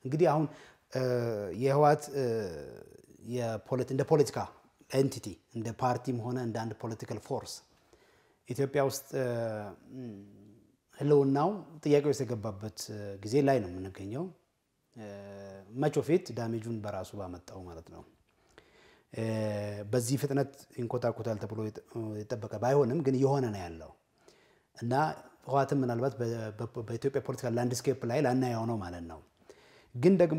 እንግዲህ አሁን የህወሓት እንደ ፖለቲካ ኤንቲቲ እንደ ፓርቲም ሆነ እንደ አንድ ፖለቲካል ፎርስ ኢትዮጵያ ውስጥ ህልውናው ጥያቄ ውስጥ የገባበት ጊዜ ላይ ነው የምንገኘው። መቾ ፊት ዳሜጁን በራሱ ባመጣው ማለት ነው። በዚህ ፍጥነት ይንኮታኮታል ተብሎ የጠበቀ ባይሆንም ግን እየሆነ ነው ያለው እና ህወሓትም ምናልባት በኢትዮጵያ ፖለቲካል ላንድስኬፕ ላይ ላናየው ነው ማለት ነው። ግን ደግሞ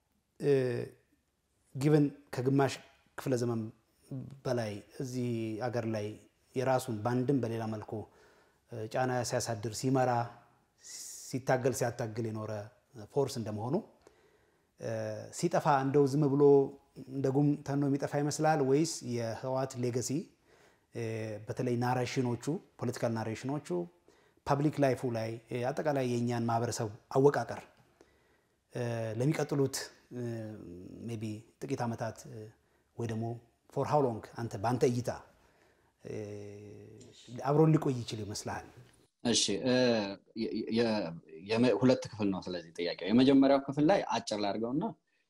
ጊቨን ከግማሽ ክፍለ ዘመን በላይ እዚህ አገር ላይ የራሱን በአንድም በሌላ መልኩ ጫና ሲያሳድር ሲመራ ሲታገል ሲያታግል የኖረ ፎርስ እንደመሆኑ ሲጠፋ እንደው ዝም ብሎ እንደ ጉም ተኖ የሚጠፋ ይመስላል ወይስ የህወሓት ሌገሲ በተለይ ናሬሽኖቹ ፖለቲካል ናሬሽኖቹ ፐብሊክ ላይፉ ላይ አጠቃላይ የእኛን ማህበረሰብ አወቃቀር ለሚቀጥሉት ሜይ ቢ ጥቂት ዓመታት ወይ ደግሞ ፎር ሃው ሎንግ አንተ በአንተ እይታ አብሮን ሊቆይ ይችል ይመስልሃል? እሺ ሁለት ክፍል ነው። ስለዚህ ጥያቄው የመጀመሪያው ክፍል ላይ አጭር ላድርገውና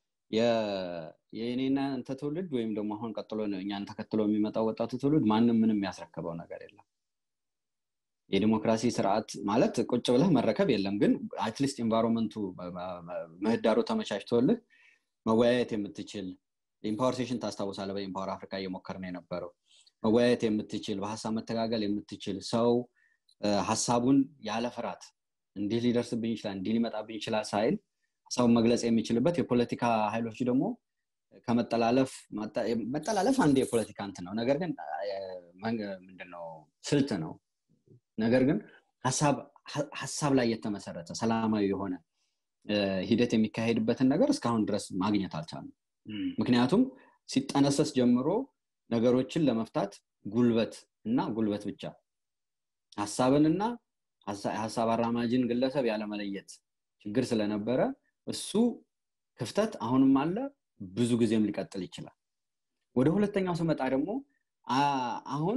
የእኔና አንተ ትውልድ ወይም ደግሞ አሁን ቀጥሎ እኛን ተከትሎ የሚመጣው ወጣቱ ትውልድ ማንም ምንም ያስረከበው ነገር የለም። የዲሞክራሲ ስርዓት ማለት ቁጭ ብለህ መረከብ የለም። ግን አትሊስት ኤንቫይሮንመንቱ ምህዳሩ ተመቻችቶልህ መወያየት የምትችል ኢምፓወር ሴሽን ታስታውሳለህ። በኢምፓወር አፍሪካ እየሞከርን የነበረው መወያየት የምትችል በሀሳብ መተጋገል የምትችል ሰው ሀሳቡን ያለ ፍርሃት እንዲህ ሊደርስብኝ ይችላል እንዲህ ሊመጣብኝ ይችላል ሳይል ሀሳቡን መግለጽ የሚችልበት የፖለቲካ ኃይሎች ደግሞ ከመጠላለፍ መጠላለፍ አንድ የፖለቲካ እንትን ነው። ነገር ግን ምንድነው ስልት ነው። ነገር ግን ሀሳብ ላይ የተመሰረተ ሰላማዊ የሆነ ሂደት የሚካሄድበትን ነገር እስካሁን ድረስ ማግኘት አልቻልም። ምክንያቱም ሲጠነሰስ ጀምሮ ነገሮችን ለመፍታት ጉልበት እና ጉልበት ብቻ ሀሳብንና ሀሳብ አራማጅን ግለሰብ ያለመለየት ችግር ስለነበረ እሱ ክፍተት አሁንም አለ፣ ብዙ ጊዜም ሊቀጥል ይችላል። ወደ ሁለተኛው ስመጣ ደግሞ አሁን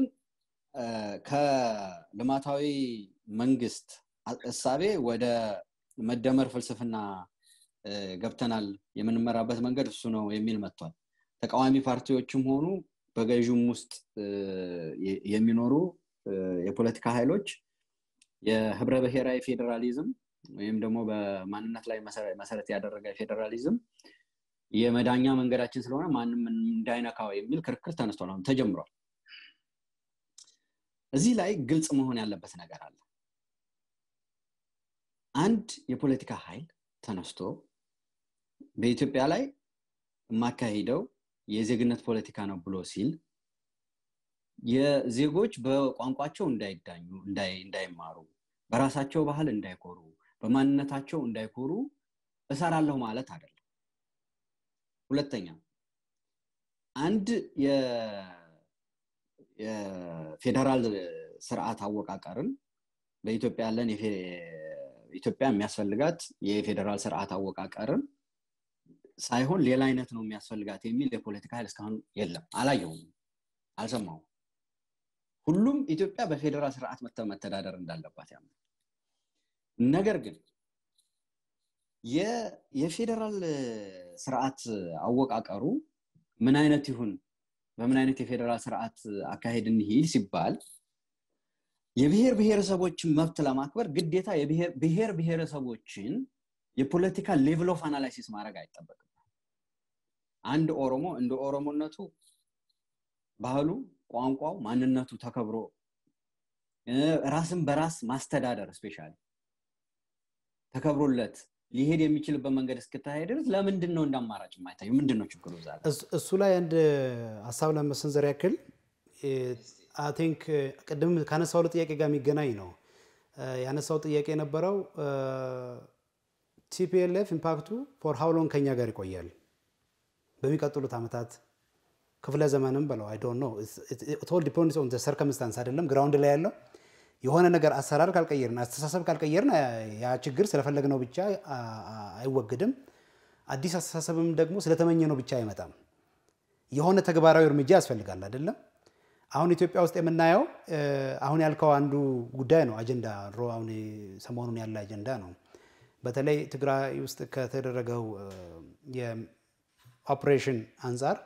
ከልማታዊ መንግስት እሳቤ ወደ መደመር ፍልስፍና ገብተናል፣ የምንመራበት መንገድ እሱ ነው የሚል መጥቷል። ተቃዋሚ ፓርቲዎችም ሆኑ በገዥም ውስጥ የሚኖሩ የፖለቲካ ኃይሎች የህብረ ብሔራዊ ፌዴራሊዝም ወይም ደግሞ በማንነት ላይ መሰረት ያደረገ ፌዴራሊዝም የመዳኛ መንገዳችን ስለሆነ ማንም እንዳይነካው የሚል ክርክር ተነስቷል፣ አሁን ተጀምሯል። እዚህ ላይ ግልጽ መሆን ያለበት ነገር አለ። አንድ የፖለቲካ ኃይል ተነስቶ በኢትዮጵያ ላይ የማካሂደው የዜግነት ፖለቲካ ነው ብሎ ሲል የዜጎች በቋንቋቸው እንዳይዳኙ እንዳይማሩ በራሳቸው ባህል እንዳይኮሩ በማንነታቸው እንዳይኮሩ እሰራለሁ ማለት አይደለም ሁለተኛ አንድ የፌዴራል ስርዓት አወቃቀርን በኢትዮጵያ ያለን ኢትዮጵያ የሚያስፈልጋት የፌዴራል ስርዓት አወቃቀርን ሳይሆን ሌላ አይነት ነው የሚያስፈልጋት የሚል የፖለቲካ ኃይል እስካሁን የለም አላየውም አልሰማውም ሁሉም ኢትዮጵያ በፌዴራል ስርዓት መተዳደር እንዳለባት ያምናል ነገር ግን የፌዴራል ስርዓት አወቃቀሩ ምን አይነት ይሁን በምን አይነት የፌዴራል ስርዓት አካሄድ እንሂድ ሲባል የብሔር ብሔረሰቦችን መብት ለማክበር ግዴታ ብሔር ብሔረሰቦችን የፖለቲካ ሌቭል ኦፍ አናላይሲስ ማድረግ አይጠበቅም አንድ ኦሮሞ እንደ ኦሮሞነቱ ባህሉ ቋንቋው ማንነቱ ተከብሮ ራስን በራስ ማስተዳደር ስፔሻሊ ተከብሮለት ሊሄድ የሚችልበት መንገድ እስክታሄድ ድረስ ለምንድን ነው እንደ አማራጭ የማይታዩ ምንድን ነው ችግሩ ዛ እሱ ላይ አንድ ሀሳብ ለመሰንዘር ያክል ቲንክ ቅድም ካነሳው ጥያቄ ጋር የሚገናኝ ነው ያነሳው ጥያቄ የነበረው ቲፒኤልኤፍ ኢምፓክቱ ፎር ሃውሎን ከኛ ጋር ይቆያል በሚቀጥሉት ዓመታት ክፍለ ዘመንም በለው አይ ዶንት ኖ ቶል ዲፔንድስ ኦን ሰርከምስታንስ አይደለም ግራውንድ ላይ ያለው የሆነ ነገር አሰራር ካልቀየርን አስተሳሰብ ካልቀየርን ያ ችግር ስለፈለግነው ብቻ አይወግድም አዲስ አስተሳሰብም ደግሞ ስለተመኘ ነው ብቻ አይመጣም የሆነ ተግባራዊ እርምጃ ያስፈልጋል አይደለም አሁን ኢትዮጵያ ውስጥ የምናየው አሁን ያልከው አንዱ ጉዳይ ነው አጀንዳ አሁን ሰሞኑን ያለ አጀንዳ ነው በተለይ ትግራይ ውስጥ ከተደረገው የኦፕሬሽን አንጻር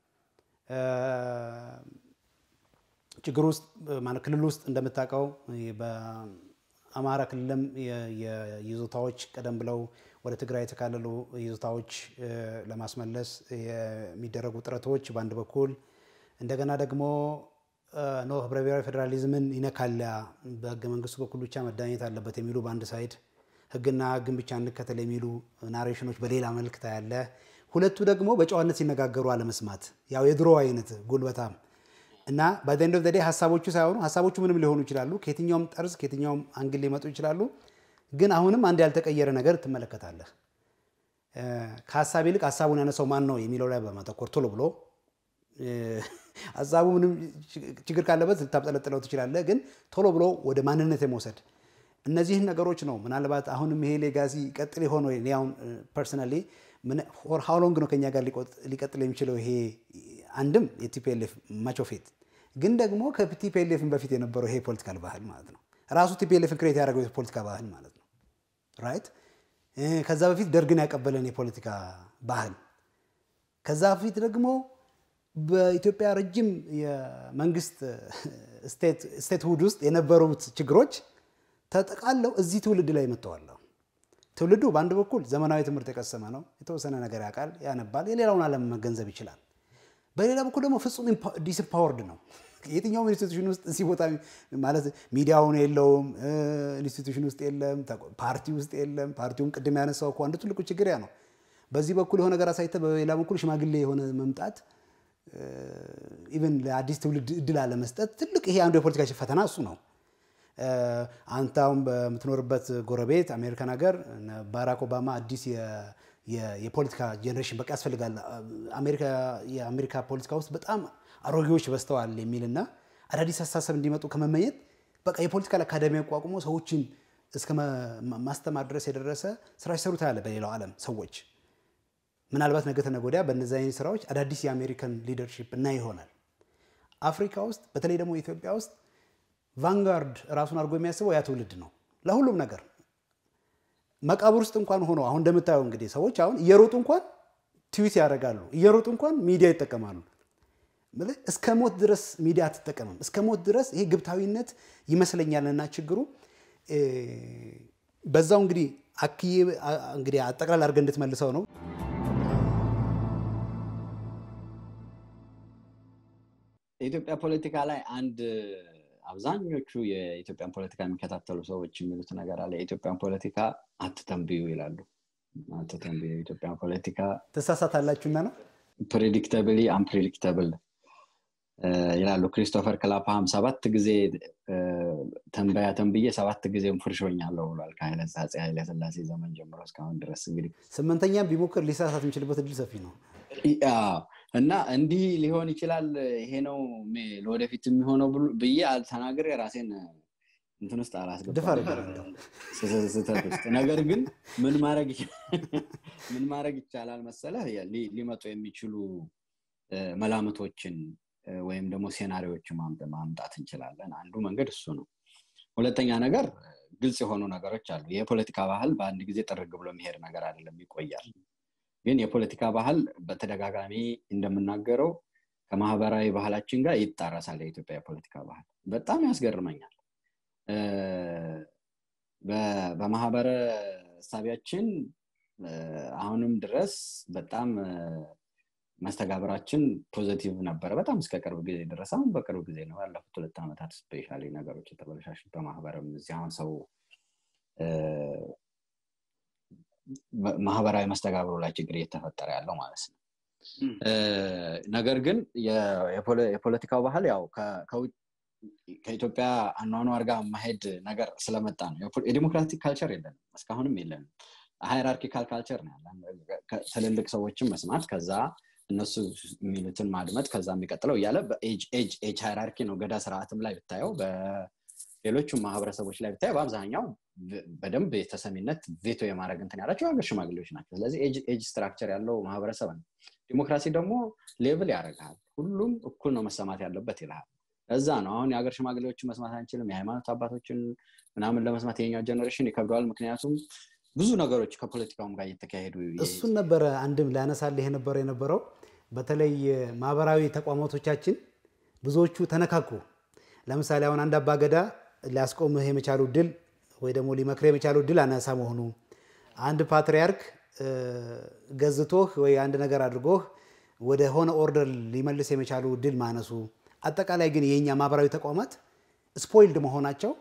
ችግር ውስጥ ማለት ክልል ውስጥ እንደምታውቀው በአማራ ክልልም የይዞታዎች ቀደም ብለው ወደ ትግራይ የተካለሉ ይዞታዎች ለማስመለስ የሚደረጉ ጥረቶች በአንድ በኩል እንደገና ደግሞ ኖ ህብረ ብሔራዊ ፌዴራሊዝምን ይነካላ በህገ መንግስቱ በኩል ብቻ መዳኘት አለበት የሚሉ በአንድ ሳይድ ህግና ህግን ብቻ እንከተል የሚሉ ናሬሽኖች በሌላ መልክ ታያለ። ሁለቱ ደግሞ በጨዋነት ሲነጋገሩ አለመስማት ያው የድሮ አይነት ጉልበታም እና በዘንድ ኦፍ ዴይ ሀሳቦቹ ሳይሆኑ ሀሳቦቹ ምንም ሊሆኑ ይችላሉ። ከየትኛውም ጠርዝ ከየትኛውም አንግል ሊመጡ ይችላሉ። ግን አሁንም አንድ ያልተቀየረ ነገር ትመለከታለህ። ከሀሳብ ይልቅ ሀሳቡን ያነሳው ማን ነው የሚለው ላይ በማተኮር ቶሎ ብሎ ሀሳቡ ምንም ችግር ካለበት ልታብጠለጥለው ትችላለህ። ግን ቶሎ ብሎ ወደ ማንነት የመውሰድ እነዚህን ነገሮች ነው ምናልባት አሁንም ይሄ ሌጋሲ ቀጥል የሆነ አሁን ፐርሰናሊ ፎር ሃው ሎንግ ነው ከኛ ጋር ሊቀጥል የሚችለው ይሄ አንድም የቲፒኤልኤፍ ማቾፌት ግን ደግሞ ከቲፒኤልኤፍን በፊት የነበረው ይሄ ፖለቲካል ባህል ማለት ነው። ራሱ ቲፒኤልኤፍን ክሬት ያደረገው የፖለቲካ ባህል ማለት ነው። ራይት ከዛ በፊት ደርግን ያቀበለን የፖለቲካ ባህል ከዛ በፊት ደግሞ በኢትዮጵያ ረጅም የመንግስት ስቴት ሁድ ውስጥ የነበሩት ችግሮች ተጠቃለው እዚህ ትውልድ ላይ መጥተዋል። ትውልዱ በአንድ በኩል ዘመናዊ ትምህርት የቀሰመ ነው። የተወሰነ ነገር ያውቃል፣ ያነባል፣ የሌላውን ዓለም መገንዘብ ይችላል። በሌላ በኩል ደግሞ ፍጹም ዲስፓወርድ ነው። የትኛውም ኢንስቲቱሽን ውስጥ እዚህ ቦታ ማለት ሚዲያውን የለውም፣ ኢንስቲቱሽን ውስጥ የለም፣ ፓርቲ ውስጥ የለም። ፓርቲውን ቅድም ያነሳው እኮ አንዱ ትልቁ ችግር ያ ነው። በዚህ በኩል የሆነ ነገር አሳይተ፣ በሌላ በኩል ሽማግሌ የሆነ መምጣት ኢቨን ለአዲስ ትውልድ እድል አለመስጠት ትልቅ ይሄ አንዱ የፖለቲካ ፈተና እሱ ነው። አንተ አሁን በምትኖርበት ጎረቤት አሜሪካን ሀገር ባራክ ኦባማ አዲስ የፖለቲካ ጄኔሬሽን በቃ ያስፈልጋል፣ የአሜሪካ ፖለቲካ ውስጥ በጣም አሮጌዎች በዝተዋል የሚልና አዳዲስ አስተሳሰብ እንዲመጡ ከመመኘት በቃ የፖለቲካል አካዳሚ አቋቁሞ ሰዎችን እስከ ማስተማር ድረስ የደረሰ ስራ ሲሰሩ ታያለ በሌላው ዓለም ሰዎች። ምናልባት ነገ ተነገ ወዲያ በእነዚህ አይነት ስራዎች አዳዲስ የአሜሪካን ሊደርሺፕ እና ይሆናል። አፍሪካ ውስጥ በተለይ ደግሞ ኢትዮጵያ ውስጥ ቫንጋርድ ራሱን አድርጎ የሚያስበው ያ ትውልድ ነው ለሁሉም ነገር መቃብር ውስጥ እንኳን ሆኖ አሁን እንደምታየው እንግዲህ ሰዎች አሁን እየሮጡ እንኳን ትዊት ያደርጋሉ፣ እየሮጡ እንኳን ሚዲያ ይጠቀማሉ። እስከ ሞት ድረስ ሚዲያ አትጠቀምም። እስከ ሞት ድረስ ይሄ ግብታዊነት ይመስለኛልና ችግሩ በዛው እንግዲህ አክዬ እንግዲህ አጠቅላል አድርገህ እንድትመልሰው ነው። የኢትዮጵያ ፖለቲካ ላይ አንድ አብዛኞቹ የኢትዮጵያን ፖለቲካ የሚከታተሉ ሰዎች የሚሉት ነገር አለ። የኢትዮጵያን ፖለቲካ አትተንብዩ ይላሉ። አትተንብዩ የኢትዮጵያን ፖለቲካ ትሳሳታላችሁና ነው ፕሬዲክተብሊ አንፕሬዲክተብል ይላሉ። ክሪስቶፈር ክላፓሃም ሰባት ጊዜ ተንበያ ተንብዬ ሰባት ጊዜም ፍርሾኛለሁ ብሏል። ከኃይለ አፄ ኃይለ ሥላሴ ዘመን ጀምሮ እስካሁን ድረስ እንግዲህ ስምንተኛም ቢሞክር ሊሳሳት የሚችልበት እድል ሰፊ ነው እና እንዲህ ሊሆን ይችላል። ይሄ ነው ለወደፊት የሚሆነው ብዬ ተናግሬ ራሴን እንትን ውስጥ አላስገባም ስህተት ውስጥ። ነገር ግን ምን ምን ማድረግ ይቻላል መሰለህ ሊመጡ የሚችሉ መላምቶችን ወይም ደግሞ ሴናሪዎችን ማምጣት እንችላለን። አንዱ መንገድ እሱ ነው። ሁለተኛ ነገር ግልጽ የሆኑ ነገሮች አሉ። የፖለቲካ ባህል በአንድ ጊዜ ጥርግ ብሎ የሚሄድ ነገር አይደለም፣ ይቆያል። ግን የፖለቲካ ባህል በተደጋጋሚ እንደምናገረው ከማህበራዊ ባህላችን ጋር ይጣረሳል። የኢትዮጵያ የፖለቲካ ባህል በጣም ያስገርመኛል። በማህበረ እሳቢያችን አሁንም ድረስ በጣም መስተጋብራችን ፖዘቲቭ ነበረ፣ በጣም እስከ ቅርብ ጊዜ ድረስ። አሁን በቅርብ ጊዜ ነው ያለፉት ሁለት ዓመታት ስፔሻሊ ነገሮች የተበለሻሹት በማህበርም እዚህ አሁን ሰው ማህበራዊ መስተጋብሩ ላይ ችግር እየተፈጠረ ያለው ማለት ነው። ነገር ግን የፖለቲካው ባህል ያው ከኢትዮጵያ አኗኗር ጋር ማሄድ ነገር ስለመጣ ነው። የዲሞክራቲክ ካልቸር የለንም፣ እስካሁንም የለንም። ሃይራርኪካል ካልቸር ነው ያለን። ትልልቅ ሰዎችን መስማት፣ ከዛ እነሱ የሚሉትን ማድመጥ፣ ከዛ የሚቀጥለው እያለ በኤጅ ሃይራርኪ ነው። ገዳ ስርዓትም ላይ ብታየው ሌሎቹም ማህበረሰቦች ላይ ብታይ በአብዛኛው በደንብ የተሰሚነት ቬቶ የማድረግ እንትን ያላቸው ሀገር ሽማግሌዎች ናቸው። ስለዚህ ኤጅ ስትራክቸር ያለው ማህበረሰብ ነው። ዲሞክራሲ ደግሞ ሌቭል ያደርግሃል። ሁሉም እኩል ነው መሰማት ያለበት ይልሃል። እዛ ነው አሁን የሀገር ሽማግሌዎችን መስማት አንችልም፣ የሃይማኖት አባቶችን ምናምን ለመስማት የኛው ጀኔሬሽን ይከብደዋል። ምክንያቱም ብዙ ነገሮች ከፖለቲካውም ጋር እየተካሄዱ እሱን ነበረ አንድም ላነሳልህ የነበረ የነበረው በተለይ ማህበራዊ ተቋማቶቻችን ብዙዎቹ ተነካኩ። ለምሳሌ አሁን አንድ አባገዳ ሊያስቆምህ የመቻሉ ድል ወይ ደግሞ ሊመክር የመቻሉ ድል አናሳ መሆኑ፣ አንድ ፓትሪያርክ ገዝቶህ ወይ አንድ ነገር አድርጎህ ወደ ሆነ ኦርደር ሊመልስ የመቻሉ ድል ማነሱ፣ አጠቃላይ ግን የኛ ማህበራዊ ተቋማት ስፖይልድ መሆናቸው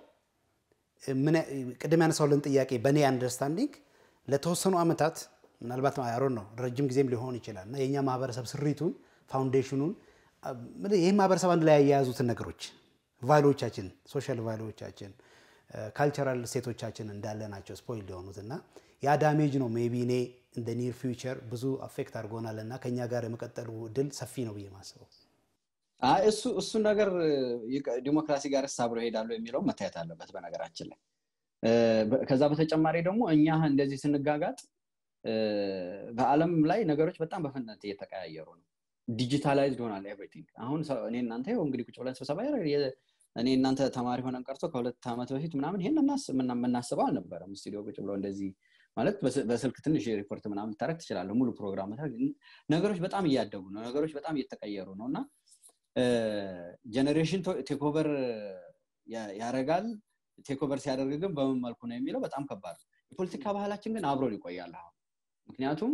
ቅድም ያነሳውልን ጥያቄ በእኔ አንደርስታንዲንግ ለተወሰኑ ዓመታት ምናልባት አሮን ነው ረጅም ጊዜም ሊሆን ይችላል እና የእኛ ማህበረሰብ ስሪቱን ፋውንዴሽኑን ይህ ማህበረሰብ አንድ ላይ ያያያዙትን ነገሮች ቫሉዎቻችን፣ ሶሻል ቫሉዎቻችን፣ ካልቸራል ሴቶቻችን እንዳለ ናቸው ስፖይል የሆኑት እና ያ ዳሜጅ ነው ሜይ ቢ እኔ እንደ ኒር ፊውቸር ብዙ አፌክት አድርጎናል እና ከኛ ጋር የመቀጠሉ ድል ሰፊ ነው ብዬ ማስበው እሱ እሱ ነገር ዲሞክራሲ ጋር አብሮ ይሄዳሉ የሚለው መታየት አለበት በነገራችን ላይ ከዛ በተጨማሪ ደግሞ እኛ እንደዚህ ስንጋጋጥ በአለም ላይ ነገሮች በጣም በፍጥነት እየተቀያየሩ ነው ዲጂታላይዝድ ሆናል ኤቭሪቲንግ አሁን እኔ እናንተ ይኸው እንግዲህ ቁጭ ብለን ስብሰባ እኔ እናንተ ተማሪ ሆነን ቀርቶ ከሁለት ዓመት በፊት ምናምን ይሄን የምናስበው አልነበረም ስቱዲዮ ቁጭ ብሎ እንደዚህ ማለት በስልክ ትንሽ ሪፖርት ምናምን ልታደረግ ትችላለህ ሙሉ ፕሮግራም ነገሮች በጣም እያደጉ ነው ነገሮች በጣም እየተቀየሩ ነው እና ጀኔሬሽን ቴክኦቨር ያደርጋል ቴክኦቨር ሲያደርግ ግን በምን መልኩ ነው የሚለው በጣም ከባድ ነው የፖለቲካ ባህላችን ግን አብሮን ይቆያል አሁን ምክንያቱም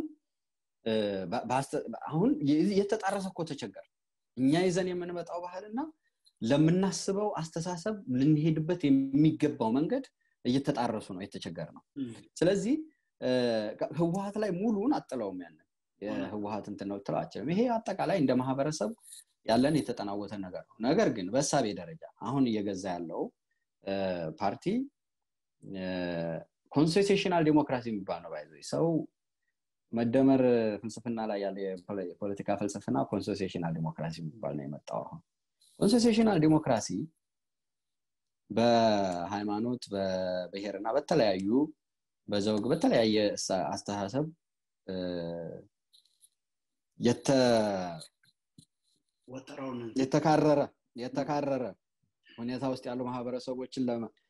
አሁን የተጣረሰ እኮ ተቸገር እኛ ይዘን የምንመጣው ባህልና ለምናስበው አስተሳሰብ ልንሄድበት የሚገባው መንገድ እየተጣረሱ ነው የተቸገር ነው ስለዚህ ህወሀት ላይ ሙሉን አጥለውም ያንን የህወሀት እንትን ነው ትለው አችልም ይሄ አጠቃላይ እንደ ማህበረሰብ ያለን የተጠናወተ ነገር ነው ነገር ግን በእሳቤ ደረጃ አሁን እየገዛ ያለው ፓርቲ ኮንስቲቱሽናል ዲሞክራሲ የሚባል ነው ባይዘ ሰው መደመር ፍልስፍና ላይ ያለ የፖለቲካ ፍልስፍና ኮንስቲቱሽናል ዲሞክራሲ የሚባል ነው የመጣው አሁን ኮንስቲቱሽናል ዲሞክራሲ በሃይማኖት በብሔር እና በተለያዩ በዘውግ በተለያየ አስተሳሰብ የተካረረ የተካረረ ሁኔታ ውስጥ ያሉ ማህበረሰቦችን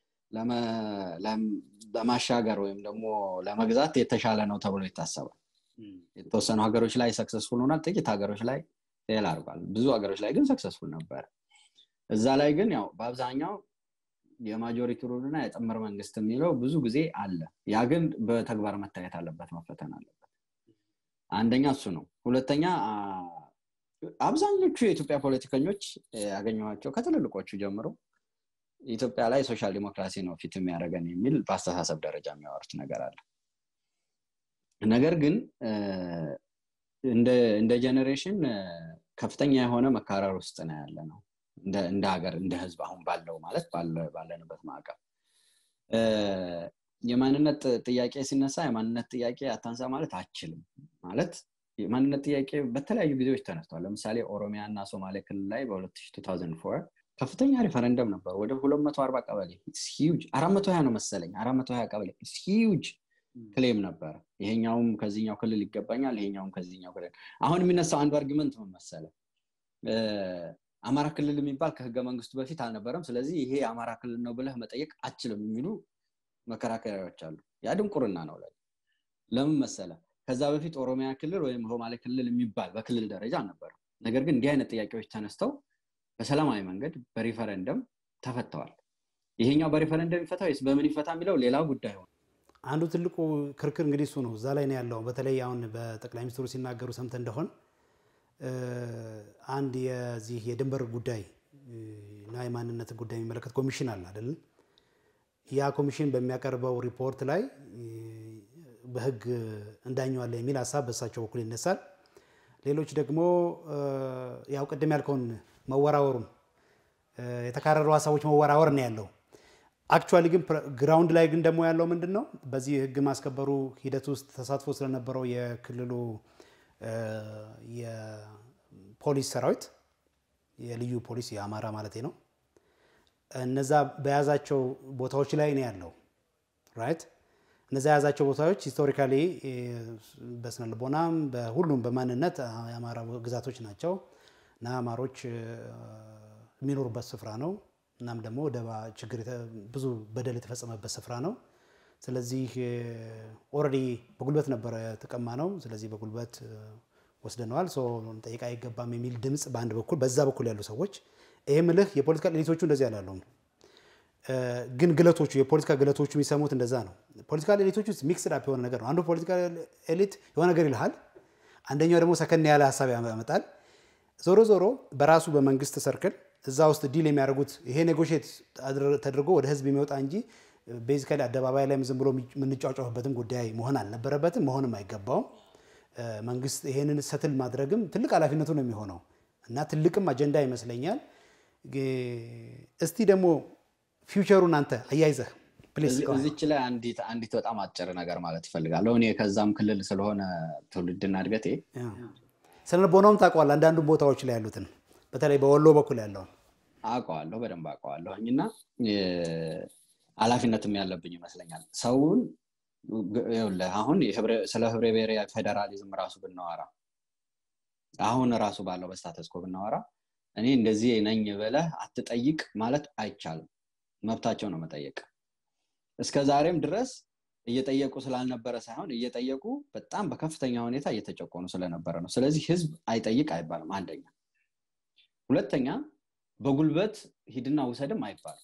ለማሻገር ወይም ደግሞ ለመግዛት የተሻለ ነው ተብሎ ይታሰባል የተወሰኑ ሀገሮች ላይ ሰክሰስፉል ሆናል ጥቂት ሀገሮች ላይ ፌል አድርጓል ብዙ ሀገሮች ላይ ግን ሰክሰስፉል ነበር እዛ ላይ ግን ያው በአብዛኛው የማጆሪቲ ሩልና የጥምር መንግስት የሚለው ብዙ ጊዜ አለ ያ ግን በተግባር መታየት አለበት መፈተን አለበት አንደኛ እሱ ነው ሁለተኛ አብዛኞቹ የኢትዮጵያ ፖለቲከኞች ያገኘኋቸው ከትልልቆቹ ጀምሮ ኢትዮጵያ ላይ ሶሻል ዲሞክራሲ ነው ፊት የሚያደርገን የሚል በአስተሳሰብ ደረጃ የሚያወሩት ነገር አለ ነገር ግን እንደ ጀኔሬሽን ከፍተኛ የሆነ መካረር ውስጥ ነው ያለ ነው እንደ ሀገር እንደ ህዝብ አሁን ባለው ማለት ባለንበት ማዕቀብ የማንነት ጥያቄ ሲነሳ የማንነት ጥያቄ አታንሳ ማለት አችልም ማለት የማንነት ጥያቄ በተለያዩ ጊዜዎች ተነስቷል ለምሳሌ ኦሮሚያ እና ሶማሌ ክልል ላይ በ2004 ከፍተኛ ሪፈረንደም ነበር ወደ 240 ቀበሌ ሂውጅ 420 ነው መሰለኝ 420 ቀበሌ ሂውጅ ክሌም ነበር ይሄኛውም ከዚህኛው ክልል ይገባኛል ይሄኛውም ከዚህኛው ክልል አሁን የሚነሳው አንዱ አርጊመንት ምን መሰለ አማራ ክልል የሚባል ከህገ መንግስቱ በፊት አልነበረም ስለዚህ ይሄ የአማራ ክልል ነው ብለህ መጠየቅ አችልም የሚሉ መከራከሪያዎች አሉ ያ ድንቁርና ነው ላይ ለምን መሰለ ከዛ በፊት ኦሮሚያ ክልል ወይም ሶማሌ ክልል የሚባል በክልል ደረጃ አልነበረም ነገር ግን እንዲህ አይነት ጥያቄዎች ተነስተው በሰላማዊ መንገድ በሪፈረንደም ተፈተዋል ይሄኛው በሪፈረንደም ይፈታ ወይስ በምን ይፈታ የሚለው ሌላ ጉዳይ ሆነ አንዱ ትልቁ ክርክር እንግዲህ እሱ ነው እዛ ላይ ነው ያለው በተለይ አሁን በጠቅላይ ሚኒስትሩ ሲናገሩ ሰምተ እንደሆን አንድ የዚህ የድንበር ጉዳይ እና የማንነት ጉዳይ የሚመለከት ኮሚሽን አለ አይደለም ያ ኮሚሽን በሚያቀርበው ሪፖርት ላይ በህግ እንዳኘዋለን የሚል ሀሳብ በእሳቸው በኩል ይነሳል ሌሎች ደግሞ ያው ቅድም ያልከውን መወራወሩን የተካረሩ ሀሳቦች መወራወር ነው ያለው አክቹዋሊ ግን ግራውንድ ላይ ግን ደግሞ ያለው ምንድን ነው በዚህ ህግ ማስከበሩ ሂደት ውስጥ ተሳትፎ ስለነበረው የክልሉ የፖሊስ ሰራዊት የልዩ ፖሊስ የአማራ ማለት ነው እነዛ በያዛቸው ቦታዎች ላይ ነው ያለው ራይት እነዛ የያዛቸው ቦታዎች ሂስቶሪካሊ በስነ ልቦናም በሁሉም በማንነት የአማራ ግዛቶች ናቸው እና አማሮች የሚኖሩበት ስፍራ ነው እናም ደግሞ ደባ ችግር ብዙ በደል የተፈጸመበት ስፍራ ነው ስለዚህ ኦልሬዲ በጉልበት ነበረ የተቀማ ነው። ስለዚህ በጉልበት ወስደነዋል፣ ጠይቃ አይገባም የሚል ድምፅ በአንድ በኩል በዛ በኩል ያሉ ሰዎች ይህ ምልህ የፖለቲካ ኤሊቶቹ እንደዚህ ያላለውም ግን ግለቶቹ የፖለቲካ ግለቶቹ የሚሰሙት እንደዛ ነው። ፖለቲካ ኤሊቶቹ ውስጥ ሚክስድ አፕ የሆነ ነገር ነው። አንዱ ፖለቲካ ኤሊት የሆነ ነገር ይልሃል፣ አንደኛው ደግሞ ሰከን ያለ ሀሳብ ያመጣል። ዞሮ ዞሮ በራሱ በመንግስት ሰርክል እዛ ውስጥ ዲል የሚያደርጉት ይሄ ኔጎሽት ተደርጎ ወደ ህዝብ የሚወጣ እንጂ ቤዚካሊ አደባባይ ላይም ዝም ብሎ የምንጫጫፍበትም ጉዳይ መሆን አልነበረበትም፣ መሆንም አይገባውም። መንግስት ይሄንን ሰትል ማድረግም ትልቅ ኃላፊነቱ ነው የሚሆነው እና ትልቅም አጀንዳ ይመስለኛል። እስቲ ደግሞ ፊውቸሩን አንተ አያይዘህ እዚች ላይ አንዲት አንዲት በጣም አጭር ነገር ማለት እፈልጋለሁ። እኔ ከዛም ክልል ስለሆነ ትውልድና እድገቴ ስለልቦናውም ታውቀዋለህ። አንዳንዱ ቦታዎች ላይ ያሉትን በተለይ በወሎ በኩል ያለውን አውቀዋለሁ፣ በደንብ አውቀዋለሁኝ እና ኃላፊነትም ያለብኝ ይመስለኛል። ሰውን አሁን ስለ ህብረ ብሔራዊ ፌዴራሊዝም ራሱ ብናወራ አሁን ራሱ ባለው በስታተስኮ ብናወራ እኔ እንደዚህ ነኝ ብለህ አትጠይቅ ማለት አይቻልም። መብታቸው ነው መጠየቅ። እስከ ዛሬም ድረስ እየጠየቁ ስላልነበረ ሳይሆን እየጠየቁ በጣም በከፍተኛ ሁኔታ እየተጨቆኑ ስለነበረ ነው። ስለዚህ ህዝብ አይጠይቅ አይባልም። አንደኛ። ሁለተኛ በጉልበት ሂድና ውሰድም አይባልም።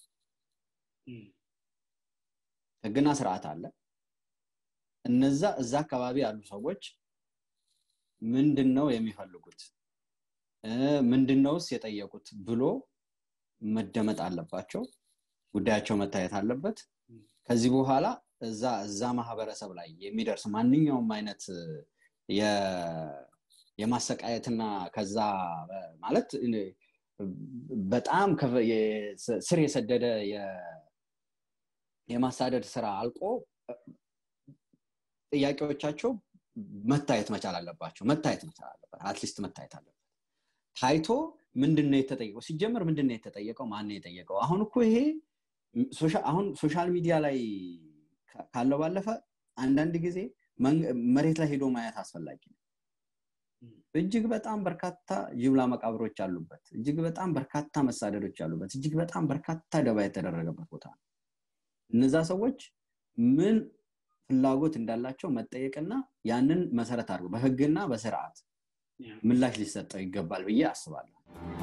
ህግና ስርዓት አለ። እነዛ እዛ አካባቢ ያሉ ሰዎች ምንድን ነው የሚፈልጉት ምንድን ነውስ የጠየቁት ብሎ መደመጥ አለባቸው። ጉዳያቸው መታየት አለበት። ከዚህ በኋላ እዛ እዛ ማህበረሰብ ላይ የሚደርስ ማንኛውም አይነት የማሰቃየትና ከዛ ማለት በጣም ስር የሰደደ የማሳደድ ስራ አልቆ ጥያቄዎቻቸው መታየት መቻል አለባቸው። መታየት መቻል አለበት። አትሊስት መታየት አለበት። ታይቶ ምንድን ነው የተጠየቀው? ሲጀመር ምንድን ነው የተጠየቀው? ማን ነው የጠየቀው? አሁን እኮ ይሄ አሁን ሶሻል ሚዲያ ላይ ካለው ባለፈ አንዳንድ ጊዜ መሬት ላይ ሄዶ ማየት አስፈላጊ ነው። እጅግ በጣም በርካታ ጅምላ መቃብሮች አሉበት። እጅግ በጣም በርካታ መሳደዶች አሉበት። እጅግ በጣም በርካታ ደባ የተደረገበት ቦታ ነው። እነዛ ሰዎች ምን ፍላጎት እንዳላቸው መጠየቅና ያንን መሰረት አድርጎ በህግና በስርዓት ምላሽ ሊሰጠው ይገባል ብዬ አስባለሁ።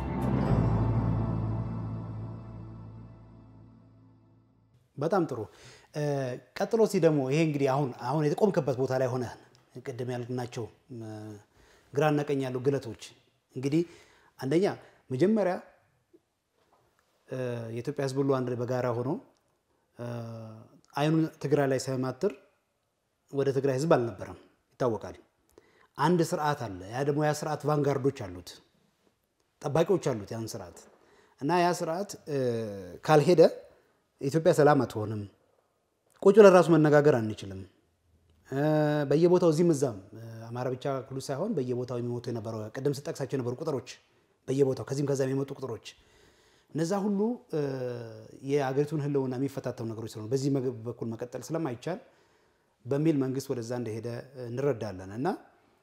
በጣም ጥሩ። ቀጥሎ ሲ ደግሞ ይሄ እንግዲህ አሁን አሁን የተቆምክበት ቦታ ላይ ሆነ ቅድም ያልናቸው ግራና ቀኝ ያሉ ግለቶች እንግዲህ አንደኛ መጀመሪያ የኢትዮጵያ ህዝብ ሁሉ አንድ በጋራ ሆኖ አይኑን ትግራይ ላይ ሳይማትር ወደ ትግራይ ህዝብ አልነበረም፣ ይታወቃል። አንድ ስርዓት አለ። ያ ደግሞ ያ ስርዓት ቫንጋርዶች አሉት፣ ጠባቂዎች አሉት ያን ስርዓት እና ያ ስርዓት ካልሄደ ኢትዮጵያ ሰላም አትሆንም። ቁጭ ብለን ራሱ መነጋገር አንችልም። በየቦታው እዚህም እዛም አማራ ብቻ ክሉ ሳይሆን በየቦታው የሚሞቱ የነበረው ቅድም ስጠቅሳቸው የነበሩ ቁጥሮች በየቦታው ከዚህም ከዛ የሚመጡ ቁጥሮች እነዛ ሁሉ የአገሪቱን ህልውና የሚፈታተኑ ነገሮች ስለሆኑ በዚህ በኩል መቀጠል ስለማይቻል በሚል መንግስት ወደዛ እንደሄደ እንረዳለን እና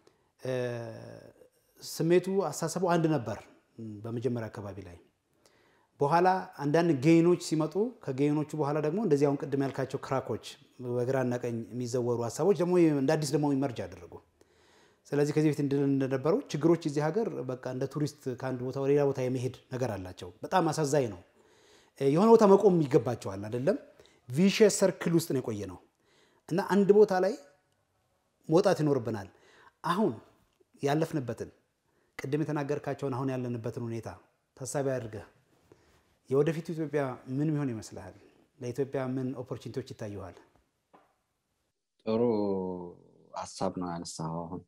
ስሜቱ አስተሳሰቡ አንድ ነበር በመጀመሪያ አካባቢ ላይ። በኋላ አንዳንድ ጌኖች ሲመጡ ከጌኖቹ በኋላ ደግሞ እንደዚህ አሁን ቅድም ያልካቸው ክራኮች በግራና ቀኝ የሚዘወሩ ሀሳቦች ደግሞ እንደ አዲስ ደግሞ ይመርጅ አደረጉ። ስለዚህ ከዚህ በፊት እንድል እንደነበረው ችግሮች እዚህ ሀገር በቃ እንደ ቱሪስት ከአንድ ቦታ ወደ ሌላ ቦታ የመሄድ ነገር አላቸው። በጣም አሳዛኝ ነው። የሆነ ቦታ መቆም ይገባቸዋል አይደለም። ቪሸስ ሰርክል ውስጥ ነው የቆየ ነው እና አንድ ቦታ ላይ መውጣት ይኖርብናል። አሁን ያለፍንበትን ቅድም የተናገርካቸውን አሁን ያለንበትን ሁኔታ ታሳቢ አድርገህ የወደፊቱ ኢትዮጵያ ምን ሚሆን ይመስልሃል? ለኢትዮጵያ ምን ኦፖርቹኒቲዎች ይታየዋል? ጥሩ ሀሳብ ነው ያነሳው። አሁን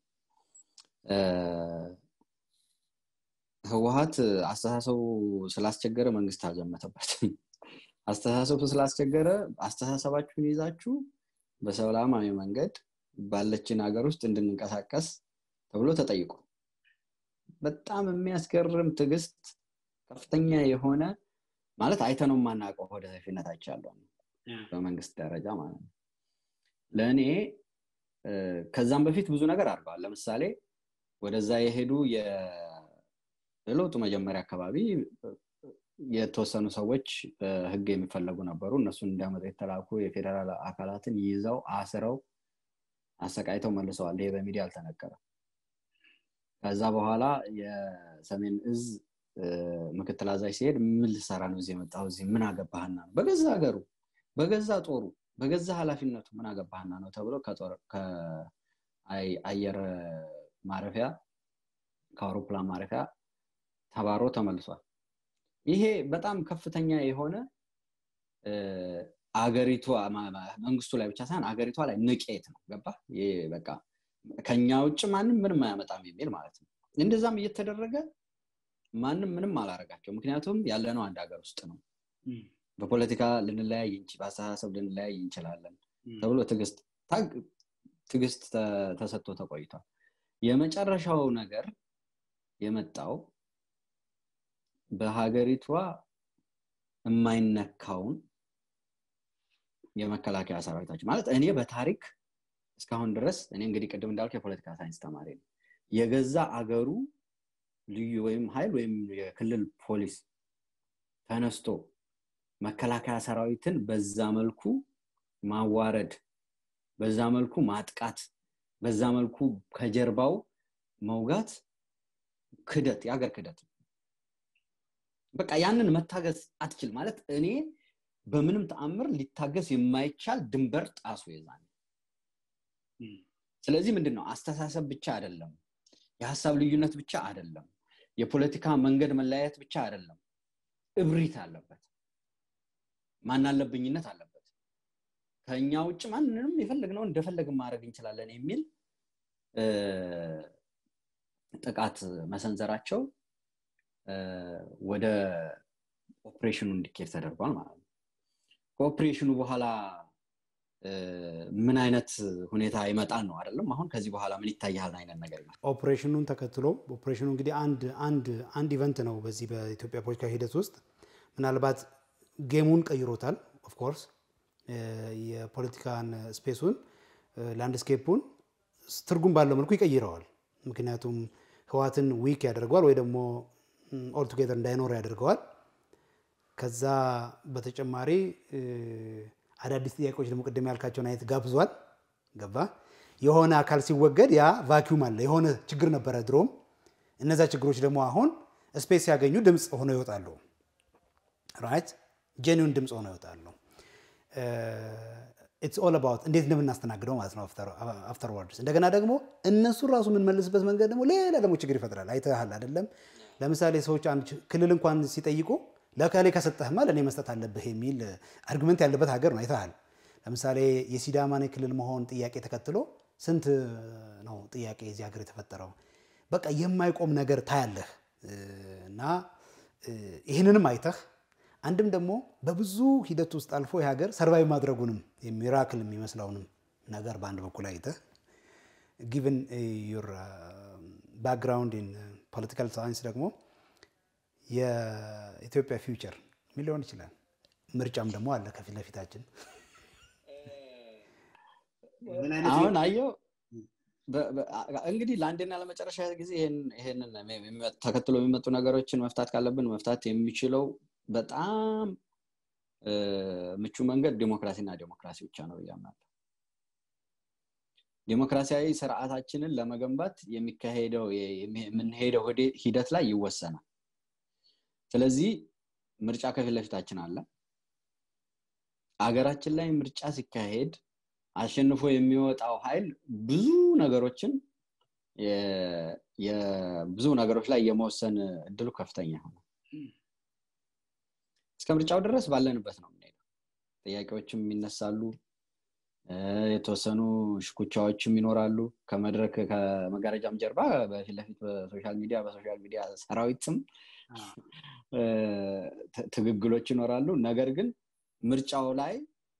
ህወሀት አስተሳሰቡ ስላስቸገረ መንግስት አልዘመተበትም። አስተሳሰቡ ስላስቸገረ አስተሳሰባችሁን ይዛችሁ በሰላማዊ መንገድ ባለችን ሀገር ውስጥ እንድንንቀሳቀስ ተብሎ ተጠይቆ በጣም የሚያስገርም ትዕግስት ከፍተኛ የሆነ ማለት አይተነው የማናውቀው ወደ ሰፊነታቸው ያለው በመንግስት ደረጃ ማለት ነው። ለእኔ ከዛም በፊት ብዙ ነገር አድርገዋል። ለምሳሌ ወደዛ የሄዱ የለውጡ መጀመሪያ አካባቢ የተወሰኑ ሰዎች በህግ የሚፈለጉ ነበሩ እነሱን እንዲያመጡ የተላኩ የፌዴራል አካላትን ይዘው አስረው አሰቃይተው መልሰዋል ይሄ በሚዲያ አልተነገረም ከዛ በኋላ የሰሜን እዝ ምክትል አዛዥ ሲሄድ ምን ልሰራ ነው እዚህ የመጣው እዚህ ምን አገባህና ነው በገዛ ሀገሩ በገዛ ጦሩ በገዛ ኃላፊነቱ ምን አገባህና ነው ተብሎ ከአየር ማረፊያ ከአውሮፕላን ማረፊያ ተባሮ ተመልሷል ይሄ በጣም ከፍተኛ የሆነ አገሪቷ መንግስቱ ላይ ብቻ ሳይሆን አገሪቷ ላይ ንቄት ነው ገባ በቃ ከኛ ውጭ ማንም ምንም አያመጣም የሚል ማለት ነው እንደዛም እየተደረገ ማንም ምንም አላረጋቸው ምክንያቱም ያለነው አንድ ሀገር ውስጥ ነው በፖለቲካ ልንለያይ በአስተሳሰብ ልንለያይ እንችላለን ተብሎ ትግስት ተሰጥቶ ተቆይቷል የመጨረሻው ነገር የመጣው በሀገሪቷ የማይነካውን የመከላከያ ሰራዊታችን ማለት እኔ በታሪክ እስካሁን ድረስ እኔ እንግዲህ ቅድም እንዳልኩ የፖለቲካ ሳይንስ ተማሪ ነው የገዛ አገሩ ልዩ ወይም ሀይል ወይም የክልል ፖሊስ ተነስቶ መከላከያ ሰራዊትን በዛ መልኩ ማዋረድ በዛ መልኩ ማጥቃት በዛ መልኩ ከጀርባው መውጋት ክደት የሀገር ክደት በቃ ያንን መታገዝ አትችል ማለት እኔ በምንም ተአምር ሊታገዝ የማይቻል ድንበር ጣሱ የዛኔ ስለዚህ ምንድን ነው አስተሳሰብ ብቻ አይደለም የሀሳብ ልዩነት ብቻ አይደለም የፖለቲካ መንገድ መለያየት ብቻ አይደለም እብሪት አለበት ማናለብኝነት አለበት ከኛ ውጭ ማንንም የፈለግነው እንደፈለግን ማድረግ እንችላለን የሚል ጥቃት መሰንዘራቸው ወደ ኦፕሬሽኑ እንዲኬድ ተደርጓል ማለት ነው ከኦፕሬሽኑ በኋላ ምን አይነት ሁኔታ ይመጣል ነው አይደለም አሁን ከዚህ በኋላ ምን ይታያል አይነት ነገር ይመጣል ኦፕሬሽኑን ተከትሎ ኦፕሬሽኑ እንግዲህ አንድ አንድ አንድ ኢቨንት ነው በዚህ በኢትዮጵያ ፖለቲካ ሂደት ውስጥ ምናልባት ጌሙን ቀይሮታል ኦፍኮርስ የፖለቲካን ስፔሱን ላንድስኬፑን ትርጉም ባለው መልኩ ይቀይረዋል ምክንያቱም ህዋትን ዊክ ያደርገዋል ወይ ደግሞ ኦልቱጌዘር እንዳይኖር ያደርገዋል ከዛ በተጨማሪ አዳዲስ ጥያቄዎች ደግሞ ቅድም ያልካቸውን አይነት ጋብዟል ገባ የሆነ አካል ሲወገድ ያ ቫኪዩም አለ የሆነ ችግር ነበረ ድሮም እነዛ ችግሮች ደግሞ አሁን ስፔስ ሲያገኙ ድምፅ ሆነው ይወጣሉ ራይት ጄኒውን ድምፅ ሆነው ይወጣሉ ኢትስ ኦል አባውት እንዴት እንደምናስተናግደው ማለት ነው አፍተር ወርድስ እንደገና ደግሞ እነሱን ራሱ የምንመልስበት መንገድ ደግሞ ሌላ ደግሞ ችግር ይፈጥራል አይተሃል አይደለም ለምሳሌ ሰዎች አንድ ክልል እንኳን ሲጠይቁ ለከሌ ከሰጠህማ ለእኔ መስጠት አለብህ የሚል አርግመንት ያለበት ሀገር ነው አይተሃል ለምሳሌ የሲዳማን ክልል መሆን ጥያቄ ተከትሎ ስንት ነው ጥያቄ የዚህ ሀገር የተፈጠረው በቃ የማይቆም ነገር ታያለህ እና ይህንንም አይተህ አንድም ደግሞ በብዙ ሂደት ውስጥ አልፎ የሀገር ሰርቫይቭ ማድረጉንም ሚራክል የሚመስለውንም ነገር በአንድ በኩል አይተህ ጊቨን ዩር ባክግራውንድ ኢን ፖለቲካል ሳይንስ ደግሞ የኢትዮጵያ ፊውቸር ምን ሊሆን ይችላል ምርጫም ደግሞ አለ ከፊት ለፊታችን አሁን አየው እንግዲህ ለአንድና ለመጨረሻ ጊዜ ይሄንን ተከትሎ የሚመጡ ነገሮችን መፍታት ካለብን መፍታት የሚችለው በጣም ምቹ መንገድ ዲሞክራሲና ዲሞክራሲ ብቻ ነው ብያምናለሁ ዲሞክራሲያዊ ስርዓታችንን ለመገንባት የሚካሄደው የምንሄደው ሂደት ላይ ይወሰናል ስለዚህ ምርጫ ከፊት ለፊታችን አለ አገራችን ላይ ምርጫ ሲካሄድ አሸንፎ የሚወጣው ኃይል ብዙ ነገሮችን ብዙ ነገሮች ላይ የመወሰን እድሉ ከፍተኛ ሆነ እስከ ምርጫው ድረስ ባለንበት ነው የምንሄደው ጥያቄዎችም ይነሳሉ የተወሰኑ ሽኩቻዎችም ይኖራሉ ከመድረክ ከመጋረጃም ጀርባ በፊት ለፊት በሶሻል ሚዲያ በሶሻል ሚዲያ ሰራዊትም ትግግሎች ይኖራሉ ነገር ግን ምርጫው ላይ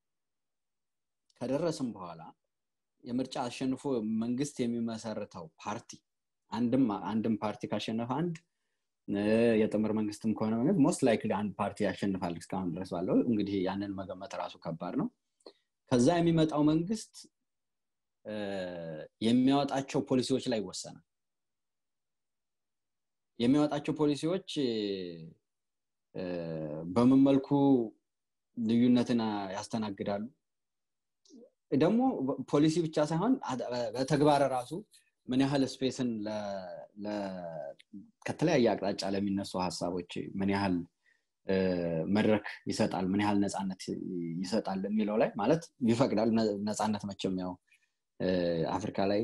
ከደረስም በኋላ የምርጫ አሸንፎ መንግስት የሚመሰርተው ፓርቲ አንድም አንድም ፓርቲ ካሸነፈ አንድ የጥምር መንግስትም ከሆነ መንግስት ሞስት ላይክሊ አንድ ፓርቲ ያሸንፋል እስካሁን ድረስ ባለው እንግዲህ ያንን መገመት ራሱ ከባድ ነው ከዛ የሚመጣው መንግስት የሚያወጣቸው ፖሊሲዎች ላይ ይወሰናል የሚያወጣቸው ፖሊሲዎች በምን መልኩ ልዩነትን ያስተናግዳሉ ደግሞ ፖሊሲ ብቻ ሳይሆን በተግባር ራሱ ምን ያህል ስፔስን ከተለያየ አቅጣጫ ለሚነሱ ሀሳቦች ምን ያህል መድረክ ይሰጣል ምን ያህል ነፃነት ይሰጣል የሚለው ላይ ማለት ይፈቅዳል ነፃነት መቼም ያው አፍሪካ ላይ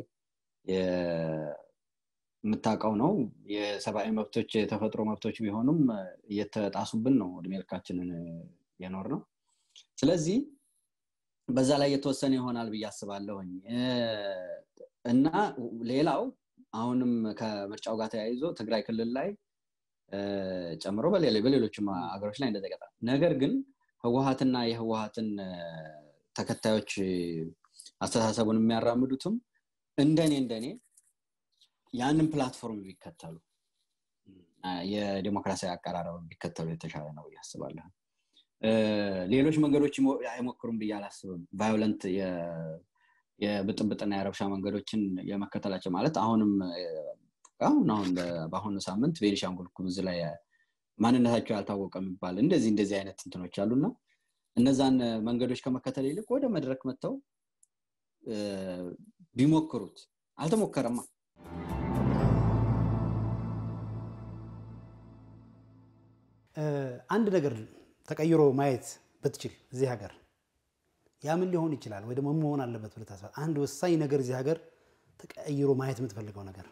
የምታውቀው ነው የሰብአዊ መብቶች የተፈጥሮ መብቶች ቢሆኑም እየተጣሱብን ነው እድሜ ልካችንን የኖር ነው ስለዚህ በዛ ላይ የተወሰነ ይሆናል ብዬ አስባለሁኝ እና ሌላው አሁንም ከምርጫው ጋር ተያይዞ ትግራይ ክልል ላይ ጨምሮ በሌሎችም ሀገሮች ላይ እንደዘገጠ ነገር ግን ህወሀትና የህወሀትን ተከታዮች አስተሳሰቡን የሚያራምዱትም እንደኔ እንደኔ ያንን ፕላትፎርም ቢከተሉ የዲሞክራሲያዊ አቀራረብ ቢከተሉ የተሻለ ነው ብዬ አስባለሁ ሌሎች መንገዶች አይሞክሩም ብዬ አላስብም ቫዮለንት የብጥብጥና የረብሻ መንገዶችን የመከተላቸው ማለት አሁንም አሁን አሁን በአሁኑ ሳምንት ቤኒሻንጉል ጉሙዝ ላይ ማንነታቸው ያልታወቀ የሚባል እንደዚህ እንደዚህ አይነት እንትኖች አሉና እነዛን መንገዶች ከመከተል ይልቅ ወደ መድረክ መጥተው ቢሞክሩት አልተሞከረማ አንድ ነገር ተቀይሮ ማየት ብትችል እዚህ ሀገር ያ ምን ሊሆን ይችላል ወይ ደግሞ መሆን አለበት ብለህ ታስባለህ? አንድ ወሳኝ ነገር እዚህ ሀገር ተቀይሮ ማየት የምትፈልገው ነገር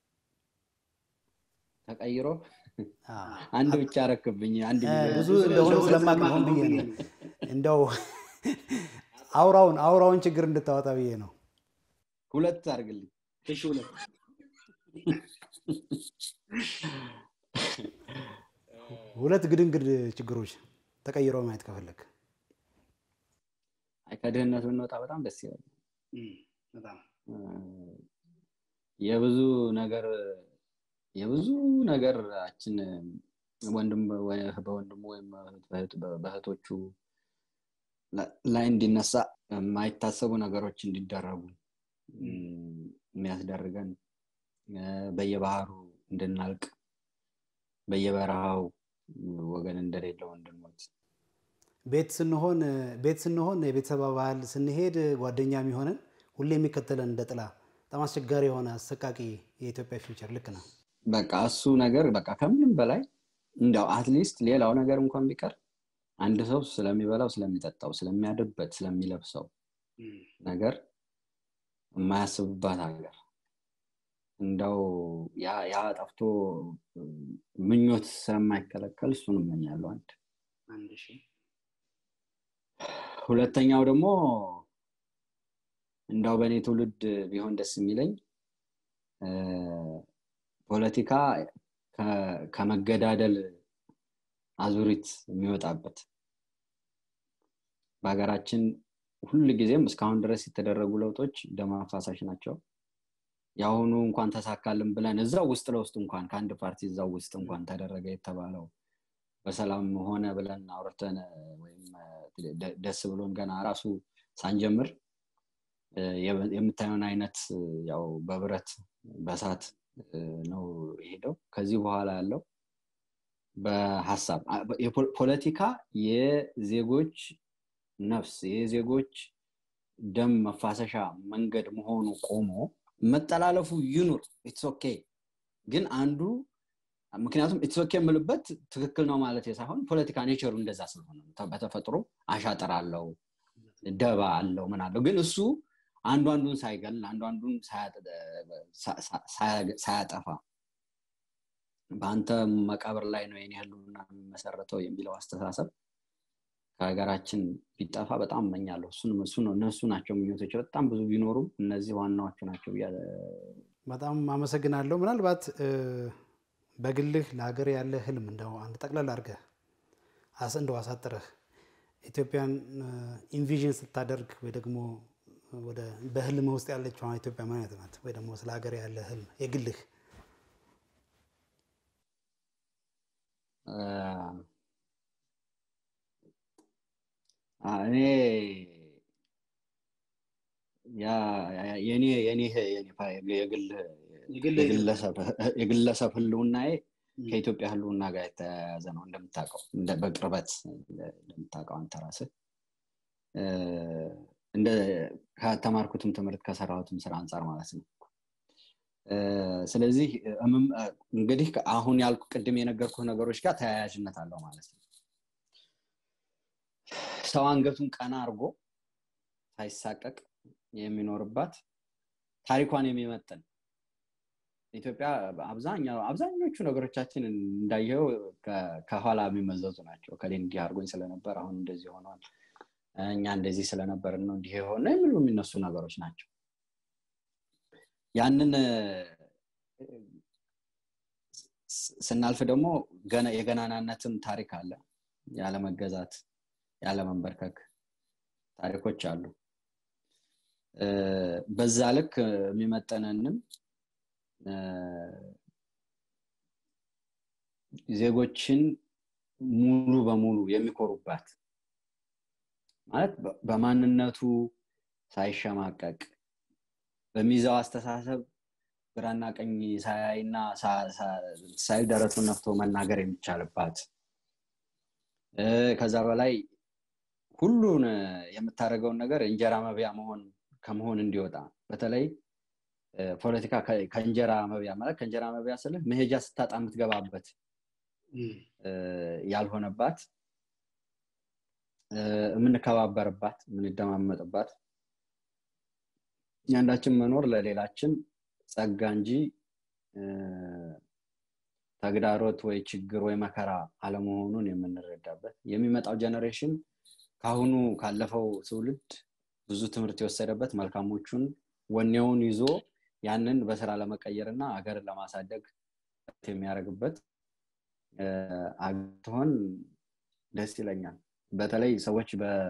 ተቀይሮ አንድ ብቻ ረክብኝ አንድ ብዙ እንደሆነ ስለማቅ ሆን ብዬ ነው እንደው አውራውን አውራውን ችግር እንድታወጣ ብዬ ነው ሁለት አድርግልኝ እሺ ሁለት ሁለት ግድንግድ ችግሮች ተቀይሮ ማየት ከፈለግ ከድህነት ብንወጣ በጣም ደስ ይላል በጣም የብዙ ነገር የብዙ ነገራችን ወንድም በወንድሙ ወይም በእህቶቹ ላይ እንዲነሳ የማይታሰቡ ነገሮች እንዲደረጉ የሚያስደርገን በየባህሩ እንድናልቅ በየበረሃው ወገን እንደሌለው እንድንሞት ቤት ስንሆን ቤት ስንሆን የቤተሰብ አባል ስንሄድ ጓደኛ የሚሆንን ሁሌ የሚከተለን እንደ ጥላ በጣም አስቸጋሪ የሆነ አሰቃቂ የኢትዮጵያ ፊውቸር ልክ ነው በቃ እሱ ነገር በቃ ከምንም በላይ እንዲያው አትሊስት ሌላው ነገር እንኳን ቢቀር አንድ ሰው ስለሚበላው ስለሚጠጣው ስለሚያድርበት ስለሚለብሰው ነገር የማያስብባት ሀገር እንደው ያ ጠፍቶ ምኞት ስለማይከለከል እሱን እመኛለሁ አንድ ሁለተኛው ደግሞ እንዳው በእኔ ትውልድ ቢሆን ደስ የሚለኝ ፖለቲካ ከመገዳደል አዙሪት የሚወጣበት በሀገራችን ሁል ጊዜም እስካሁን ድረስ የተደረጉ ለውጦች ደም አፋሳሽ ናቸው የአሁኑ እንኳን ተሳካልን ብለን እዛው ውስጥ ለውስጥ እንኳን ከአንድ ፓርቲ እዛው ውስጥ እንኳን ተደረገ የተባለው በሰላም ሆነ ብለን አውርተን ወይም ደስ ብሎን ገና ራሱ ሳንጀምር የምታየውን አይነት ያው በብረት በሳት ነው የሄደው ከዚህ በኋላ ያለው በሀሳብ ፖለቲካ የዜጎች ነፍስ የዜጎች ደም መፋሰሻ መንገድ መሆኑ ቆሞ መጠላለፉ ይኑር ኢትስ ኦኬ ግን አንዱ ምክንያቱም ኢትስ ኦኬ የምልበት ትክክል ነው ማለት ሳይሆን ፖለቲካ ኔቸሩ እንደዛ ስለሆነ በተፈጥሮ አሻጠር አለው ደባ አለው ምን አለው ግን እሱ አንዱ አንዱን ሳይገል አንዱ አንዱን ሳያጠፋ በአንተ መቃብር ላይ ነው የኔ ህልውና የሚመሰረተው የሚለው አስተሳሰብ ከሀገራችን ቢጠፋ በጣም እመኛለሁ እነሱ ናቸው ምኞቶች በጣም ብዙ ቢኖሩም እነዚህ ዋናዎቹ ናቸው በጣም አመሰግናለሁ ምናልባት በግልህ ለሀገር ያለ ህልም እንደው አንድ ጠቅለል አድርገህ እንደው አሳጥረህ ኢትዮጵያን ኢንቪዥን ስታደርግ ወይ ደግሞ ወደ በህልም ውስጥ ያለችው ኢትዮጵያ ምን አይነት ናት? ወይ ደግሞ ስለ ሀገር ያለ ህልም የግልህ እኔ የኔ የግለሰብ ህልውናዬ ከኢትዮጵያ ህልውና ጋር የተያያዘ ነው እንደምታውቀው በቅርበት እንደምታውቀው አንተ ራስህ እንደ ከተማርኩትም ትምህርት ከሰራሁትም ስራ አንጻር ማለት ነው ስለዚህ እንግዲህ አሁን ያልኩ ቅድም የነገርኩ ነገሮች ጋር ተያያዥነት አለው ማለት ነው ሰው አንገቱን ቀና አድርጎ ሳይሳቀቅ የሚኖርባት ታሪኳን የሚመጥን ኢትዮጵያ አብዛኞቹ ነገሮቻችን እንዳየው ከኋላ የሚመዘዙ ናቸው ከሌ እንዲህ አድርጎኝ ስለነበር አሁን እንደዚህ ሆኗል እኛ እንደዚህ ስለነበር ነው እንዲህ የሆነ የሚሉ የሚነሱ ነገሮች ናቸው ያንን ስናልፍ ደግሞ የገናናነትም ታሪክ አለ ያለመገዛት ያለመንበርከክ ታሪኮች አሉ በዛ ልክ የሚመጠነንም ዜጎችን ሙሉ በሙሉ የሚኮሩባት ማለት በማንነቱ ሳይሸማቀቅ በሚዛው አስተሳሰብ ግራና ቀኝ ሳያይና ሳይል ደረቱን ነፍቶ መናገር የሚቻልባት ከዛ በላይ ሁሉን የምታደርገውን ነገር እንጀራ መብያ መሆን ከመሆን እንዲወጣ በተለይ ፖለቲካ ከእንጀራ መብያ ማለት ከእንጀራ መብያ ስልህ መሄጃ ስታጣ የምትገባበት ያልሆነባት የምንከባበርባት የምንደማመጥባት ያንዳችን መኖር ለሌላችን ጸጋ እንጂ ተግዳሮት ወይ ችግር ወይ መከራ አለመሆኑን የምንረዳበት የሚመጣው ጀኔሬሽን ከአሁኑ ካለፈው ትውልድ ብዙ ትምህርት የወሰደበት መልካሞቹን ወኔውን ይዞ ያንን በስራ ለመቀየር እና ሀገርን ለማሳደግ የሚያደርግበት አግትሆን ደስ ይለኛል በተለይ ሰዎች